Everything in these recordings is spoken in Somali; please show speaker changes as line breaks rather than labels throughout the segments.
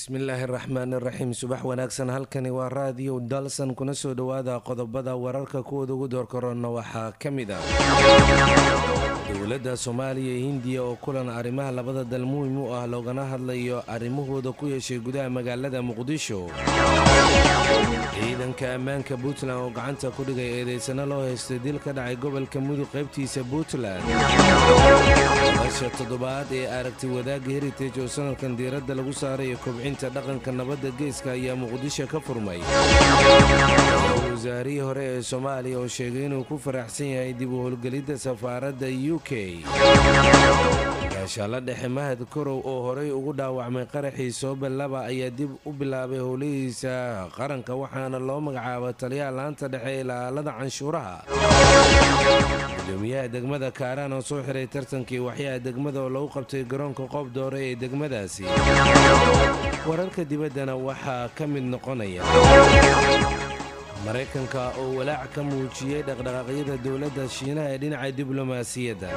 bismillaahi raxmaan iraxiim subax wanaagsan halkani waa raadiyo dalsan kuna soo dhowaada qodobada wararka kuwooda ugu doorkarona waxaa ka mid ah dowladda soomaaliya iyo hindiya oo kulan arrimaha labada dal muhim u ah loogana hadlayo arrimahooda ku yeeshay gudaha magaalada muqdisho ciidanka ammaanka puntland oo gacanta ku dhigay eedeysano loo haystay dil ka dhacay gobolka mudug qaybtiisa puntland nolosha toddobaad ee aragti wadaagga heritage oo sanadkan diiradda lagu saarayo kobcinta dhaqanka nabadda geeska ayaa muqdisho ka furmay wasaarihii hore ee soomaaliya oo sheegay inuu ku faraxsan yahay dib u howlgelidda safaaradda u k gaashaalla dhexe mahad korow oo horey ugu dhaawacmay qaraxii soobel laba ayaa dib u bilaabay howlihiisa qaranka waxaana loo magacaaba taliyaha laanta dhexe ee ilaalada canshuuraha gudoomiyaha degmada kaaraan oo soo xiray tartankii waxyaha degmada oo lagu qabtay garoonka qoob doore ee degmadaasi wararka dibaddana waxaa ka mid noqonaya maraykanka oo walaac ka muujiyey dhaqdhaqaaqyada dowladda shiinaha ee dhinaca diblomaasiyadda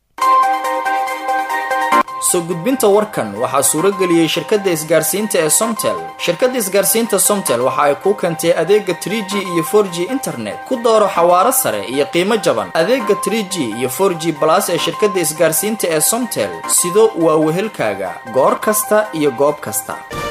soo gudbinta warkan waxaa suurageliyey shirkadda isgaarsiinta ee somtel shirkadda isgaarsiinta somtel waxa ay kuu keentay adeega trie g iyo for g internet ku dooro xawaaro sare iyo qiimo jaban adeega trie g iyo for g balas ee shirkadda isgaarsiinta ee somtel sido waa wehelkaaga goor kasta iyo goob kasta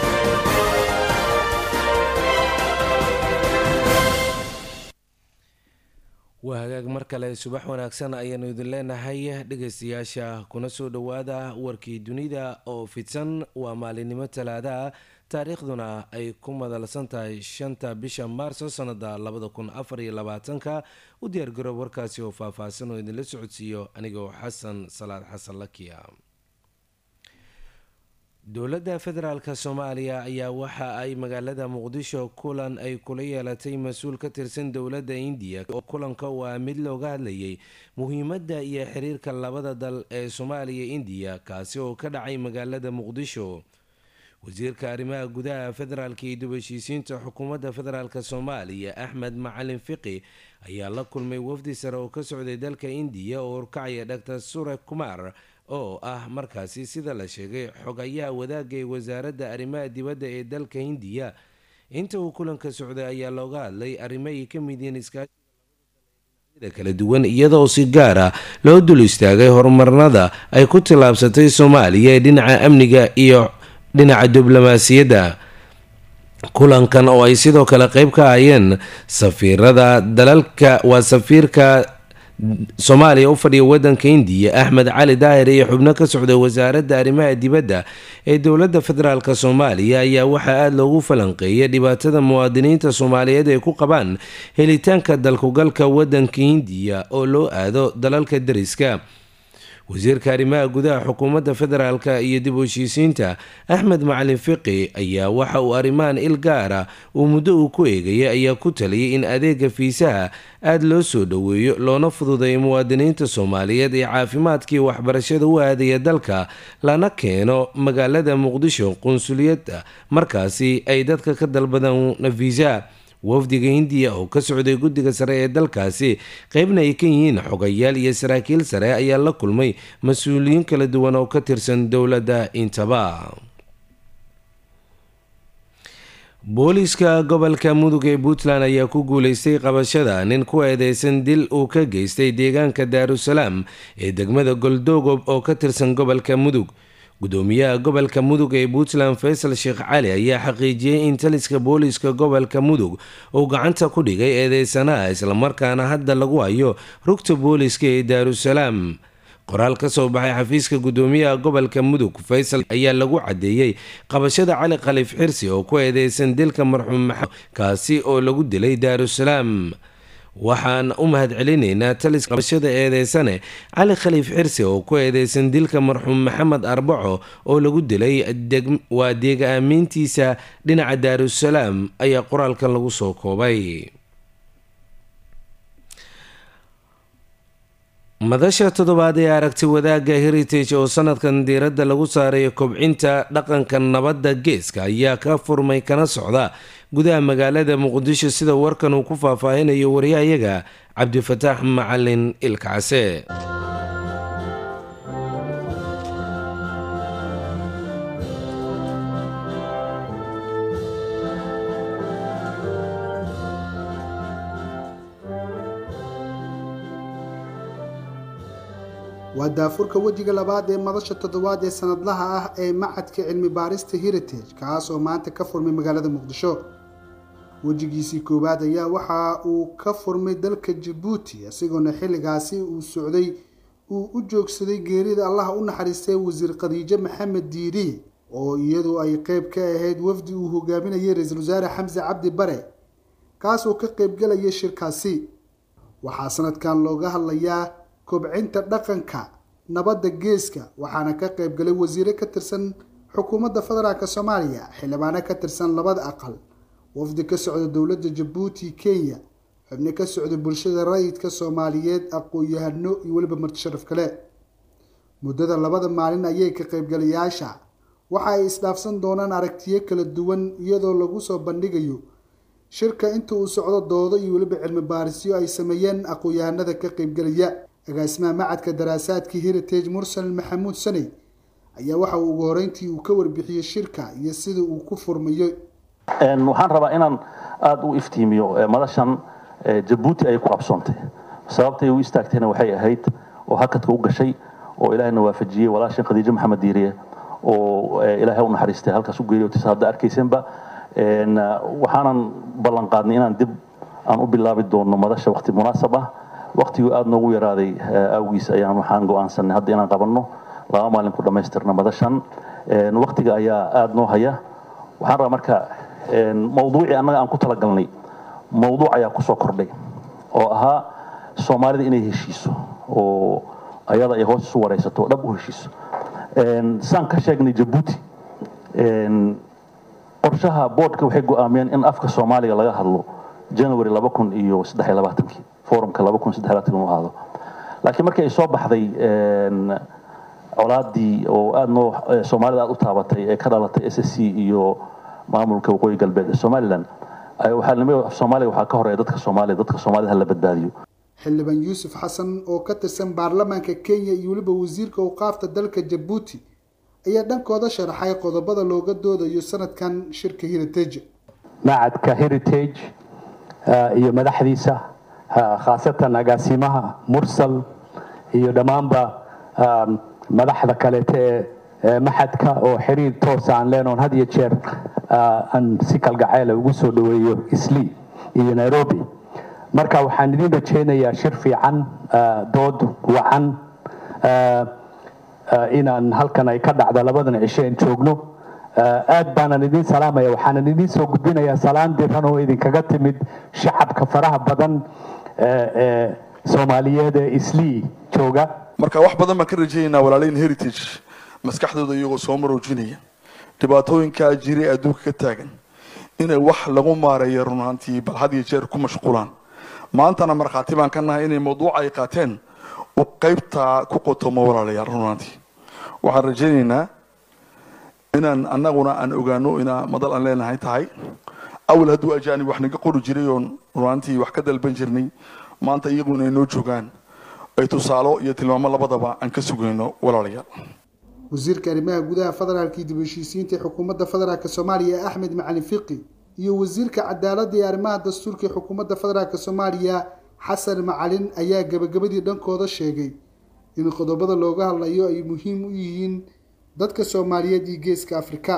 waa hagaag mar kale subax wanaagsan ayaanu idin leenahay dhegaystayaasha kuna soo dhowaada warkii dunida oo fidsan waa maalinimo talaadaha taariikhduna ay ku madalsan tahay shanta bisha maarso sanada labada kun afar iyo labaatanka u diyaargaroob warkaasi oo faahfaahsan oo idinla socodsiiyo anigoo xasan salaad xasan lakiya dowladda federaalk soomaaliya ayaa waxa ay magaalada muqdisho kulan ay kula yeelatay mas-uul ka tirsan dowladda indiya oo kulanka waa mid looga hadlayay muhiimadda iyo xiriirka labada dal ee soomaaliya indiya kaasi oo ka dhacay magaalada muqdisho wasiirka arrimaha gudaha federaalk iyo dubheshiisiinta xukuumadda federaalk soomaaliya axmed macalin fiqi ayaa la kulmay wafdi sare oo ka socday dalka indiya oo horkacaya dhaktar sure kumar oo ah markaasi sida la sheegay xogayaha wadaagga ee wasaaradda arrimaha dibadda ee dalka hindiya inta uu kulanka socday ayaa looga hadlay arrimo ay ka mid yihiin iskaashiga kala duwan iyadoo si gaar ah loo dul istaagay horumarnada ay ku tillaabsatay soomaaliya ee dhinaca amniga iyo dhinaca diblomaasiyadda kulankan oo ay sidoo kale qeyb ka hayeen safiirada dalalka waa safiirka soomaaliya u fadhiya wadanka indiya axmed cali daahir iyo xubno ka socday wasaaradda arrimaha dibadda ee dowladda federaalk soomaaliya ayaa waxaa aada loogu falanqeeyay dhibaatada muwaadiniinta soomaaliyeed ay ku qabaan helitaanka dalkugalka wadanka hindiya oo loo aado dalalka dariska wasiirka arrimaha gudaha xukuumadda federaalk iyo dib u heshiisiinta axmed macalin fiqi ayaa waxa uu arrimahan il gaara uu muddo uu ku eegayay ayaa ku taliyay in adeega fiisaha aada loo soo dhoweeyo loona fududeeyo muwaadiniinta soomaaliyeed ee caafimaadkii waxbarashada u aadaya dalka lana keeno magaalada muqdisho qunsuliyadda markaasi ay dadka ka dalbadaan fiisa wafdiga hindiya oo ka socday guddiga sare ee dalkaasi qeybna ay ka yihiin xogayaal iyo saraakiil sare ayaa la kulmay mas-uuliyiin kala duwan oo ka tirsan dowladda intaba booliiska gobolka mudug ee puntland ayaa ku guuleystay qabashada nin ku eedeysan dil uu ka geystay deegaanka daarusalaam ee degmada goldoogob oo ka tirsan gobolka mudug gudoomiyaha gobolka mudug ee puntland faysal sheekh cali ayaa xaqiijiyey in taliska booliiska gobolka mudug uu gacanta ku dhigay eedeysanaha islamarkaana hadda lagu hayo rugta booliiska ee daarusalaam qoraal ka soo baxay xafiiska gudoomiyaha gobolka mudug faysal ayaa lagu cadeeyey qabashada cali khaliif xirsi oo ku eedeysan dilka marxuum maxamed kaasi oo lagu dilay daarusalaam waxaan u mahad celinaynaa talis qabashada eedeysane cali khaliif xirsi oo ku eedeysan dilka marxuum maxamed arbaco oo lagu dilay waa deega aamiintiisa dhinaca daarusalaam ayaa qoraalkan lagu soo koobay madasha toddobaad ee aragti wadaagga heritage oo sanadkan diiradda lagu saarayo kobcinta dhaqanka nabadda geeska ayaa ka furmay kana socda gudaha magaalada muqdisho sida warkan uu ku faahfaahinayo waryahayaga cabdifataax macalin ilkacse
waa daafurka wejiga labaad ee madasha toddobaad ee sanadlaha ah ee macadka cilmi baarista heritage kaas oo maanta ka furmay magaalada muqdisho wejigiisii koowaad ayaa waxa uu ka furmay dalka jabuuti isagoona xilligaasi uu socday uu u joogsaday geerida allaha u naxariistay wasiir khadiijo maxamed diiri oo iyadu ay qeyb ka ahayd wafdi uu hogaaminayay ra-iisul wasaare xamse cabdi bare kaas oo ka qeybgalaya shirkaasi waxaa sanadkan looga hadlayaa kobcinta dhaqanka nabadda geeska waxaana ka qeybgalay wasiire ka tirsan xukuumadda federaalk soomaaliya xildhibaano ka tirsan labada aqal wafdi ka socda dowladda jabuuti kenya xubno ka socda bulshada rayidka soomaaliyeed aqoon-yahano iyo weliba marti sharaf kale muddada labada maalin ayay ka qeybgalayaasha waxa ay isdhaafsan doonaan aragtiyo kala duwan iyadoo lagu soo bandhigayo shirka inta uu socdo doodo iyo weliba cilmi baarisyo ay sameeyeen aqoon-yahanada ka qeybgalaya agaasimaha macadka daraasaadka heritage mursal maxamuud saney ayaa waxa uu ugu horeyntii uu ka warbixiyey shirka iyo sida uu ku furmayo
waxaan rabaa inaan aada u iftiimiyo madashan jabuuti ayay ku qabsoontay sababtay u istaagtayna waxay ahayd oo hakadka u gashay oo ilaahayna waafajiyey walaashan khadiijo maxamed diiriye oo ilaahay u naxariistay halkaas u geeriyootisa hadda arkaysanba waxaanan ballan qaadnay inaan dib aan u bilaabi doono madasha waqti munaasab ah waqtiguu aada noogu yaraaday awgiis ayaan waxaan go-aansanay hadda inaan qabanno laba maalin ku dhammaystirna madashan waqtiga ayaa aada noo haya waxaan rabaa marka mawduucii annaga aan ku talagalnay mawduuc ayaa kusoo kordhay oo ahaa soomaalida inay heshiiso oo ayada ay hoos isu waraysato oo dhab u heshiiso saan ka sheegnay jabuuti qorshaha boodhka waxay go-aamiyeen in afka soomaaliga laga hadlo january laba kun iyo saddex iyo labaatankii forumka laba kun saddex labaatan uu ahaado laakiin markii ay soo baxday colaadii oo aada noo soomaalida aada u taabatay ee ka dhalatay s s c iyo maamulka waqooyi galbeed ee somalilan waxaa nimi soomaaliga waxaa ka horeeya dadka soomaaliya dadka soomaalida hala badbaadiyo
xildhibaan yuusuf xasan oo ka tirsan baarlamaanka kenya iyo weliba wasiirka awqaafta dalka jabuuti ayaa dhankooda sharaxay qodobada looga doodayo sanadkan shirka heritage
macadka heritage iyo madaxdiisa khaasatan agaasimaha mursal iyo dhammaanba madaxda kaleete ee maxadka oo xiriir toosa aan leenoon had iyo jeer aan si kalgacayla ugu soo dhoweeyo isli iyo nairobi marka waxaan idin rajaynayaa shir fiican dood wacan inaan halkan ay ka dhacda labadan cisho aan joogno aad baanan idin salaamaya waxaanan idin soo gudbinayaa salaan diran oo idinkaga timid shacabka faraha badan ee soomaaliyeed ee islii jooga
marka wax badan baan ka rajaynaynaa walaalayn heritage maskaxdooda iyagoo soo maroojinaya dhibaatooyinkaa jiray adduunka ka taagan inay wax lagu maareeyo runaantii bal had iyo jeer ku mashquulaan maantana markhaati baan ka nahay inay mawduuca ay qaateen uu qaybtaa ku qotomo walaalayaal runaantii waxaan rajaynaynaa inaan annaguna aan ogaano inaa madal aan leenahay tahay awal hadduu ajaanib wax naga qori jiray oon runaantii wax ka dalban jirnay maanta iyagu inay noo joogaan ay tusaalo iyo tilmaamo labadaba aan ka sugayno walaalayaal
wasiirka arrimaha gudaha federaalka iyo dib heshiisiinta xukuumadda federaalk soomaaliya axmed macalin fiqi iyo wasiirka cadaaladda iyo arrimaha dastuurka ee xukuumadda federaalk soomaaliya xasan macalin ayaa gabagabadii dhankooda sheegay in qodobada looga hadlayo ay muhiim u yihiin dadka soomaaliyeed iyo geeska afrika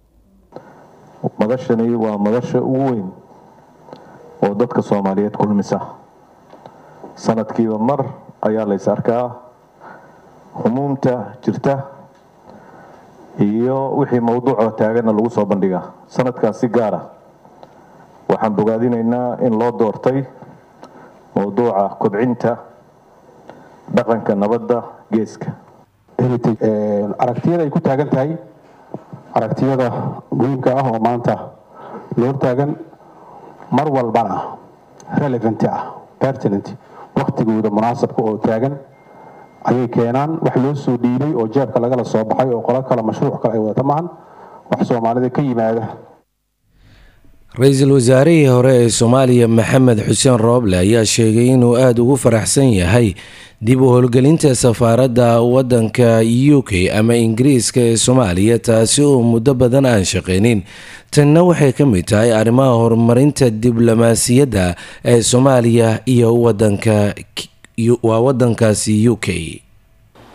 madashani waa madasha ugu weyn oo dadka soomaaliyeed kulmisa sanadkiiba mar ayaa lays arkaa humuumta jirta iyo wixii mawduucoo taagana lagu soo bandhigaa sanadkaas si gaara waxaan bogaadinaynaa in loo doortay mawduuca kobcinta dhaqanka nabadda geeska
aragtiyada ay ku taagan tahay aragtiyada muhiimka ah oo maanta loo taagan mar walbana relevant ah pertinent waktigooda munaasabka oo taagan ayay keenaan wax loo soo dhiibay oo jeebka lagala soo baxay oo qolo kale mashruuc kale ay wadata maahan wax soomaalida ka yimaada
ra-iisul wasaarihii hore ee soomaaliya maxamed xuseen rooble ayaa sheegay inuu aada ugu faraxsan yahay dib u howlgelinta safaaradda waddanka u k ama ingiriiska ee soomaaliya taasi oo muddo badan aan shaqaynin tanna waxay ka mid tahay arrimaha horumarinta diblomaasiyadda ee soomaaliya iyo wadanka waa waddankaasi u k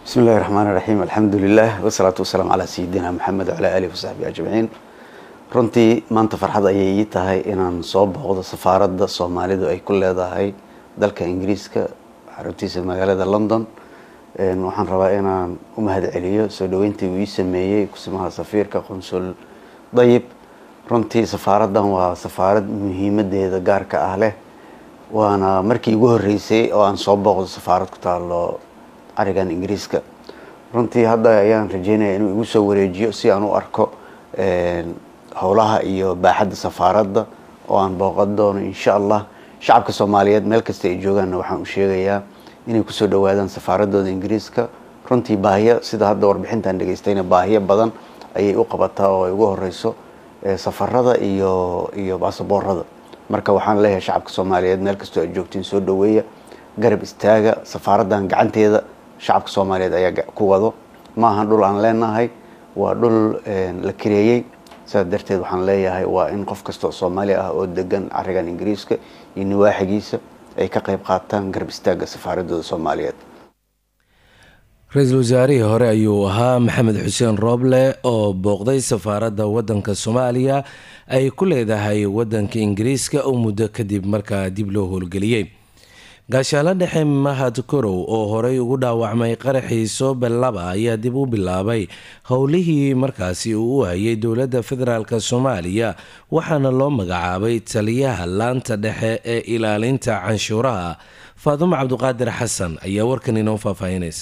بسم الله الرحمن الرحيم الحمد لله والصلاة والسلام على سيدنا محمد وعلى آله وصحبه أجمعين runtii maanta farxad ayay ii tahay inaan soo booqdo safaaradda soomaalidu ay ku leedahay dalka ingiriiska xaruntiisa magaalada london waxaan rabaa inaan u mahad celiyo soo dhaweyntii uu ii sameeyey kusimaha safiirka qunsul dayib runtii safaaraddan waa safaarad muhiimadeeda gaarka ah leh waana markii igu horeysay oo aan soo booqdo safaarad ku taalo arigan ingiriiska runtii hadda ayaan rajeynaya inuu igu soo wareejiyo si aan u arko howlaha iyo baaxadda safaaradda oo aan booqan doono insha allah shacabka soomaaliyeed meel kasta ay joogaanna waxaan u sheegayaa inay kusoo dhawaadaan safaaradooda ingiriiska runtii baahiyo sida hadda warbixintaan dhegeystayna baahiyo badan ayay u qabataa oo ay ugu horeyso safarada iyo iyo baasaboorada marka waxaan leeyahay shacabka soomaaliyeed meel kastoo ay joogtiin soo dhaweeya garab istaaga safaaraddan gacanteeda shacabka soomaaliyeed ayaa ku wado ma ahan dhul aan leenahay waa dhul la kireeyey sidaas darteed waxaan leeyahay waa in qof kastoo soomaali ah oo degan carigan ingiriiska iyo niwaaxigiisa ay ka qayb qaataan garab istaagga safaaradooda soomaaliyeed
ra-iisul wasaarihii hore ayuu ahaa maxamed xuseen rooble oo booqday safaaradda wadanka soomaaliya ay ku leedahay wadanka ingiriiska oo muddo kadib markaa dib loo howlgeliyey gaashaalo dhexe mahad korow oo horey ugu dhaawacmay qaraxii soobe laba ayaa dib u bilaabay howlihii markaasi uu u hayay dowladda federaalk soomaaliya waxaana loo magacaabay taliyaha laanta dhexe ee ilaalinta canshuuraha faadumo cabduqaadir xasan ayaa warkan inoo faahfaahinaysa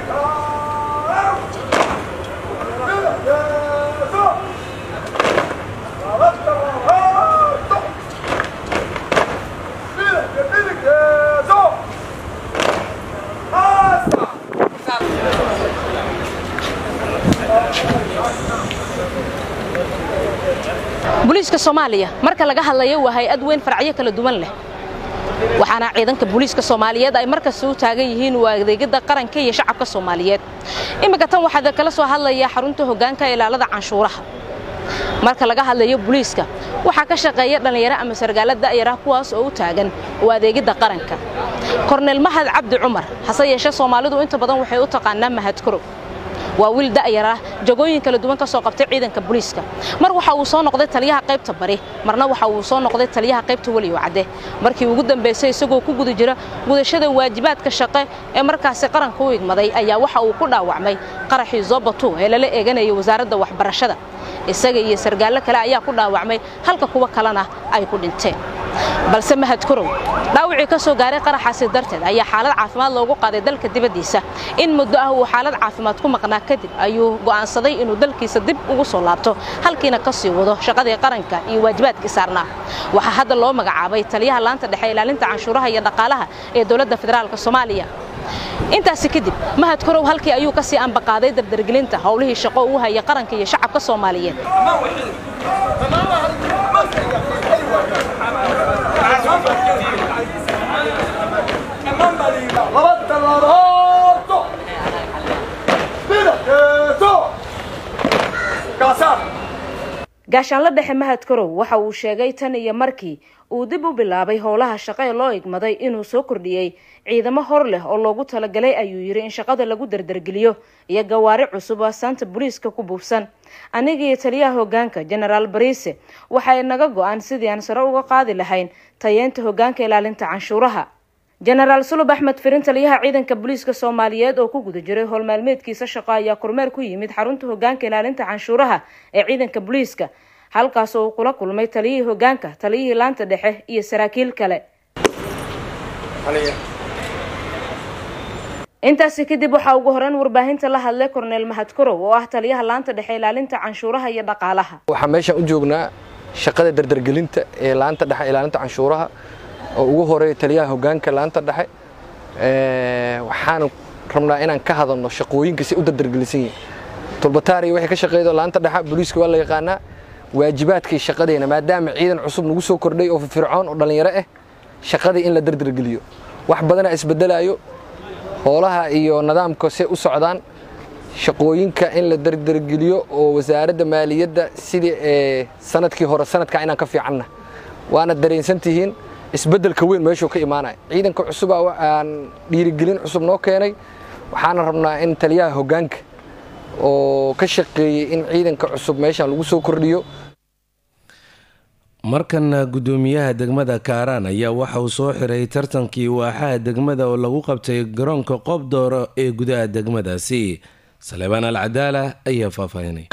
booliiska soomaaliya marka laga hadlayo waa hay-ad weyn faracyo kala duwan leh waxaana ciidanka booliiska soomaaliyeed ay markasta u taagan yihiin waa adeegada qaranka iyo shacabka soomaaliyeed iminka tan waxaa kala soo hadlaya xarunta hoggaanka ilaalada canshuuraha marka laga hadlayo booliiska waxaa ka shaqeeya dhallinyaro ama sargaala da'yarah kuwaas oo u taagan u adeegidda qaranka korneyl mahad cabdi cumar hase yeeshee soomaalidu inta badan waxay u taqaanaa mahad korow waa wiil da'yar ah jagooyin kala duwan ka soo qabtay ciidanka booliiska mar waxa uu soo noqday taliyaha qaybta bari marna waxa uu soo noqday taliyaha qaybta weliyo cadde markii ugu dambaysay isagoo ku guda jira gudashada waajibaadka shaqe ee markaasi qaranka u igmaday ayaa waxa uu ku dhaawacmay qaraxii zobatu ee lala eeganayay wasaaradda waxbarashada isaga iyo sargaallo kale ayaa ku dhaawacmay halka kuwa kalena ay ku dhinteen balse mahad korow dhaawacii ka soo gaaray qaraxaasi darteed ayaa xaalad caafimaad loogu qaaday dalka dibaddiisa in muddo ah uu xaalad caafimaad ku maqnaa kadib ayuu go'aansaday inuu dalkiisa dib ugu soo laabto halkiina ka sii wado shaqadii qaranka iyo waajibaadkii saarnaa waxaa hadda loo magacaabay taliyaha laanta dhexe ilaalinta canshuuraha iyo dhaqaalaha ee dowladda federaalka soomaaliya intaasi kadib mahad korow halkii ayuu ka sii ambaqaaday dardargelinta howlihii shaqo uu haya qaranka iyo shacabka soomaaliyeed gaashaanla dhexe mahad korow waxa uu sheegay tan iyo markii uu dib u bilaabay howlaha shaqo ee loo igmaday inuu soo kordhiyey ciidamo hor leh oo loogu talagalay ayuu yidhi in shaqada lagu dardargeliyo iyo gawaari cusub oo asaanta booliiska ku buufsan aniga iyo taliyaha hoggaanka genaraal bariise waxay naga go-an sidii aan sare uga qaadi lahayn tayeynta hoggaanka ilaalinta canshuuraha jenaraal sulub axmed firin taliyaha ciidanka booliiska soomaaliyeed oo ku guda jiray howlmaalmeedkiisa shaqo ayaa kormeer ku yimid xarunta hoggaanka ilaalinta canshuuraha ee ciidanka booliiska halkaas oo uu kula kulmay taliyihii hoggaanka taliyihii laanta dhexe iyo saraakiil kale intaasi kadib waxaa ugu horeyn warbaahinta la hadlay korneyl mahad korow oo ah taliyaha laanta dhexe ilaalinta canshuuraha iyo dhaqaalaha
waxaan meeshaan u joognaa shaqada dardargelinta ee laanta dhexe ilaalinta canshuuraha oo ugu horeeya taliyaha hoggaanka laanta dhexe waxaan rabnaa inaan ka hadalno shaqooyinka si u dardargelisan yihin tulbataariya waxay ka shaqeeydo laanta dhexe booliiska waa la yaqaanaa waajibaadkii shaqadeena maadaama ciidan cusub nagu soo kordhay oo firfircoon oo dhallinyaro ah shaqadii in la dardargeliyo wax badanaa isbedelaayo hoolaha iyo nidaamka se u socdaan shaqooyinka in la dardargeliyo oo wasaaradda maaliyadda sidii sanadkii hore sanadkaa inaan ka fiicanna waana dareensan tihiin isbeddelka weyn meeshuu ka imaanaya ciidanka cusuba aan dhiirigelin cusub noo keenay waxaana rabnaa in taliyaha hoggaanka oo ka shaqeeyey in ciidanka cusub meeshan lagu soo kordhiyo
markana guddoomiyaha degmada kaaraan ayaa waxa uu soo xiray tartankii waaxaha degmada oo lagu qabtay garoonka qoobdooro ee gudaha degmadaasi saleebaan al cadaala ayaa faahfaahinay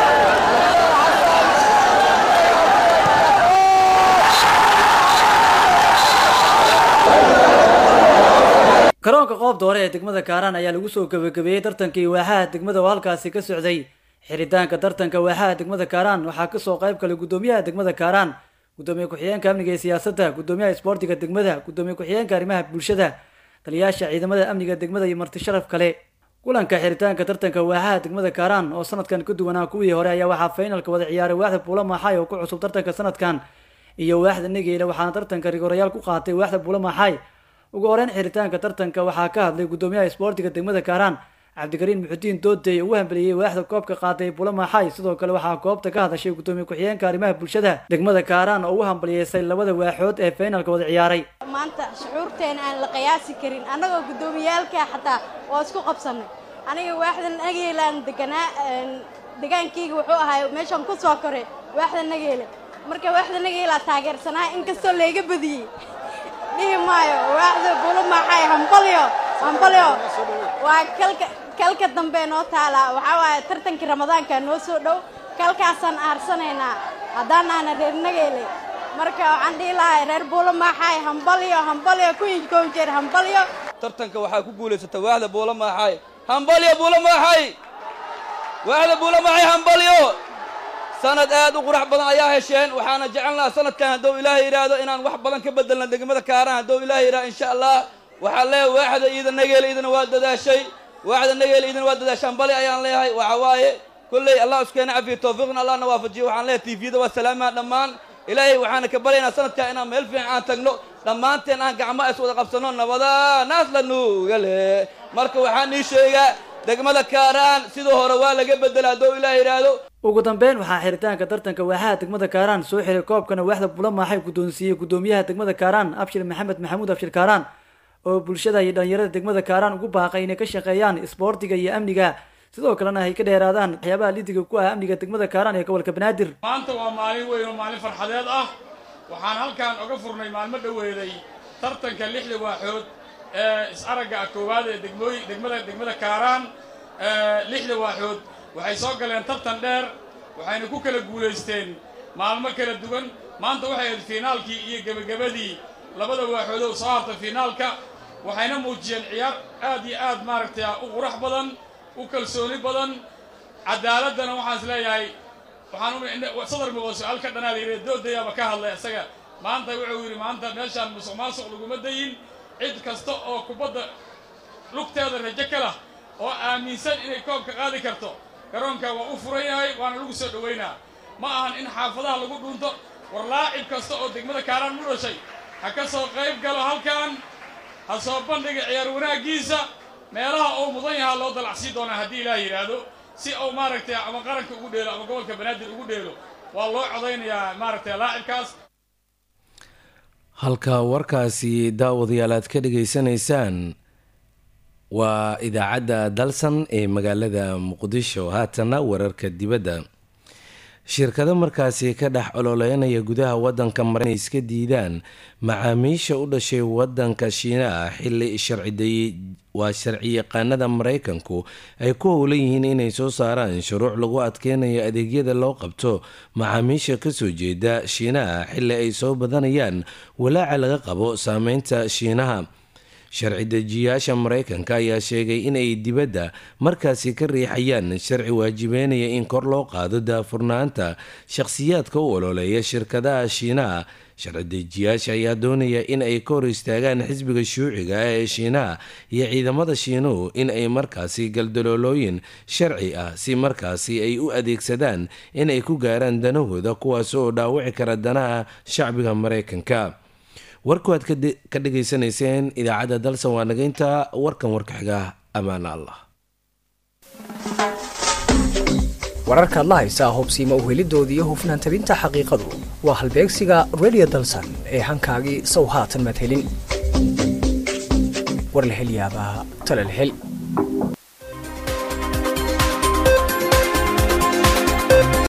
garoonka qoob doore ee degmada kaaraan ayaa lagu soo gebagabeeyey tartankii waaxaha degmada oo halkaasi ka socday xiritaanka tartanka waaxaha degmada kaaraan waxaa kasoo qayb galay guddoomiyaha degmada kaaraan guddoomiye ku-xigeenka amniga ee siyaasadda guddoomiyaha isboortiga degmada guddoomiye ku-xigeenka arrimaha bulshada taliyaasha ciidamada amniga degmada iyo marti sharaf kale kulanka xiritaanka tartanka waaxaha degmada kaaraan oo sanadkan ka duwanaa kuwii hore ayaa waxaa faynalka wada ciyaaray waaxda buula maaxaay oo ku cusub tartanka sanadkan iyo waaxda negeyle waxaana tartanka rigorayaal ku qaatay waaxda buula maaxaay ugu horeyn xiritaanka tartanka waxaa ka hadlay guddoomiyaha isboortiga degmada kaaraan cabdikariin muxudiin doodey ugu hambeliyey waaxda koobka qaaday bula maaxaay sidoo kale waxaa goobta ka hadashay guddoomiye ku-xigeenka arrimaha bulshada degmada kaaraan oo ugu hambaliyeysay labada waaxood ee faynalka wada ciyaaray
maanta shucuurteena aan la qiyaasi karin annagoo guddoomiyaalka xataa waa isku qabsanay aniga waaxdan nageelaan deganaa degaankayga wuxuu ahay meeshaan ku soo koray waaxda nageele marka waaxda nageelaa taageersanaa inkastoo layga badiyey dhihi maayo waaxda bula maaxay hambalyo hambalyo waa kalka kalka dambe noo taalaa waxaa waaye tartankii ramadaanka noo soo dhow kalkaasaan aarsanaynaa haddaan aana reer nageele marka waxaan dhihi lahay reer buula maaxay hambalyo hambalyo ku inkoon jeer hambalyo
tartanka waxaa ku guulaysata waaxda buula maaxay hambalyo buula maaxay waaxda buula maaxay hambalyo sanad aad u qurax badan ayaa hesheen waxaana jecelnaha sanadkan hadduu ilaahay yidhaahdo inaan wax badan ka bedelna degmada kaaraan hadduu ilaahay yidhahdo insha allah waxaan leeyahay waaxda iida nageele idina waa dadaashay waaxda nageele idina waa dadaashay hambali ayaan leeyahay waxa waaye kolley allah iskeena cafiyo tawfiiqna allahna waafajiyo waxaan leeyahay tvda waa salaamaa dhammaan ilaahay waxaana ka baryaynaa sanadkan inaan meel fiican aan tagno dhammaanteen aan gacmo is wada qabsanno nabada naas la nuuga leh marka waxaan ii sheegaa degmada kaaraan sidoo hore waa laga bedela hadduu ilaahay yidhaahdo
ugu dambeyn waxaa xiritaanka tartanka waaxaha degmada kaaraan soo xiray koobkana waaxda bula maaxay guddoonsiiyey guddoomiyaha degmada kaaraan abshir maxamed maxamuud abshir kaaraan oo bulshada iyo dhallinyarada degmada kaaraan ugu baaqay inay ka shaqeeyaan isboortiga iyo amniga sidoo kalena ay ka dheeraadaan waxyaabaha lidiga ku ah amniga degmada kaaraan ee gobolka banaadir
maanta waa maalin weyn oo maalin farxadeed ah waxaan halkan oga furnay maalmo dhoweeday tartanka lixda waaxood ee is-aragga koowaad ee degmooy degmada degmada kaaraan lixda waaxood waxay soo galeen tartan dheer waxayna ku kala guulaysteen maalmo kala duwan maanta waxay ahayd fiinaalkii iyo gebagabadii labada waaxood oo soo hartay fiinaalka waxayna muujiyeen ciyaar aad iyo aad maaragtay u qurax badan u kalsooni badan cadaaladana waxaan is leeyahay waxaan sadar muqo su-aal ka dhanaa layidhi doodayaaba ka hadlay isaga maanta wuxuu yidhi maanta meeshaan musuq maasuq laguma dayin cid kasta oo kubadda lugteeda rajo ka lah oo aaminsan inay koobka qaadi karto garoonka waa u furan yahay waana lagu soo dhowaynaa ma ahan in xaafadaha lagu dhunto war laacib kasta oo degmada kaaraan mu dhashay ha ka soo qayb galo halkan ha soo bandhiga ciyaar wanaaggiisa meelaha uu mudan yahaa loo dalacsii doonaa haddii ilaah yidhaahdo si uu maaragtay ama qaranka ugu dheelo ama gobolka banaadir ugu dheelo waa loo codaynayaa maaragtay laacibkaas
halka warkaasi daawadayaal aad ka dhegaysanaysaan waa idaacadda dalsan ee magaalada muqdisho haatana wararka dibadda shirkado markaasi ka dhex ololeynaya gudaha wadanka mara inay iska diidaan macaamiisha u dhashay wadanka shiinaha xili sharciday waa sharci yaqaanada maraykanku ay ku howlan yihiin inay soo saaraan shuruuc lagu adkeynayo adeegyada loo qabto macaamiisha kasoo jeeda shiinaha xili ay soo badanayaan walaaca laga qabo saameynta shiinaha sharci dejiyaasha maraykanka ayaa sheegay in ay dibadda markaasi ka riixayaan sharci waajibeynaya in kor loo qaado daafurnaanta shakhsiyaadka u ololeeya shirkadaha shiinaha sharci dejiyaasha ayaa doonaya in ay ka hor istaagaan xisbiga shuuciga ee shiinaha iyo ciidamada shiinuhu in ay markaasi galdaloolooyin sharci ah si markaasi ay u adeegsadaan in ay ku gaaraan danahooda kuwaas oo dhaawici kara danaha shacbiga maraykanka warku aad ka dhegaysanayseen idaacadda dalsan waa nagaynta warkan warka xiga ammaan allah
wararkaad la haysaa hubsiima uhelidoodii hufnaan tabinta xaqiiqadu waa halbeegsiga redio dalsan ee hankaagii sow haatan maad helin war la hel yaabaa tale la hel